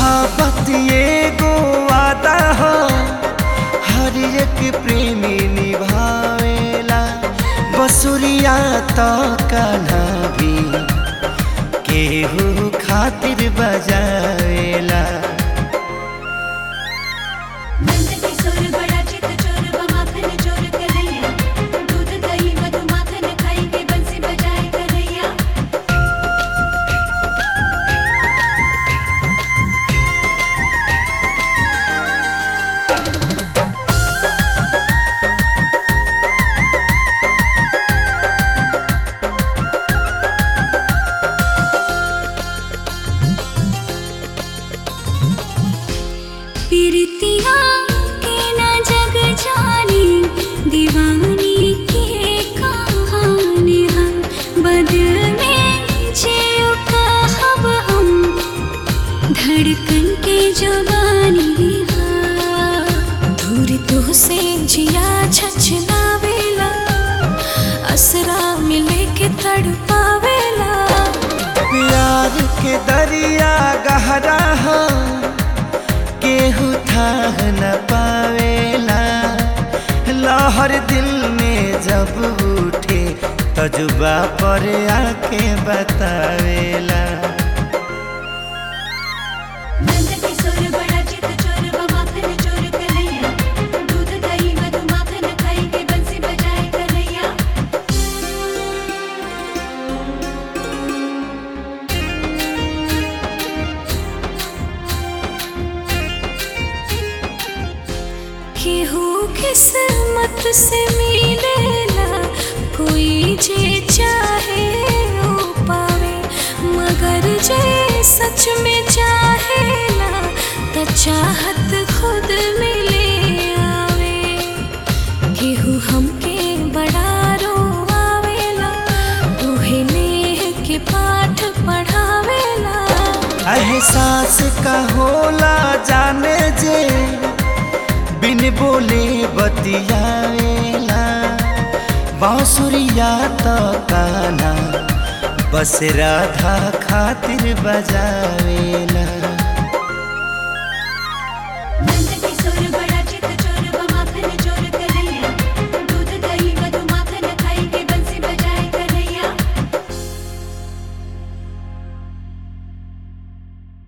मोहब्बत एगो वादा हो हर एक प्रेमी निभावेला बसुरिया तो कान्हा भी केहू खातिर बजावेला नंद किशोर बड़ा चित चोर व माखन चोर कन्हैया दूध दही मधु माखन खाई के बंसी बजाए कन्हैया पीरतिया के न जग जानी दीवानी के कहानी हम बदल में जियो कहब हम धड़कन के जुबानी दूर तो से जिया छछलावेला असरा मिले के तड़पावेला प्यार के दरिया गहरा हो केहू थाह न पावेला लहर दिल में जब उठे तजुबा पर आके बतावेला नंद किशोर बड़ा चित चोर व माखन चोर कन्हैया दूध दही मधु माखन खाई के बंसी बजाए कन्हैया केहू किस्मत से मिलेला कोई जे चाहे वो पावे मगर जे सच में चाहेला त चाहत खुद मिले आवे केहू हमके बड़ा रोआवेला उहे नेह के पाठ पढ़ावेला एहसास का होला जाने जे बिन बोले बतियावेला बांसुरिया तो काना बस राधा खातिर बजावेला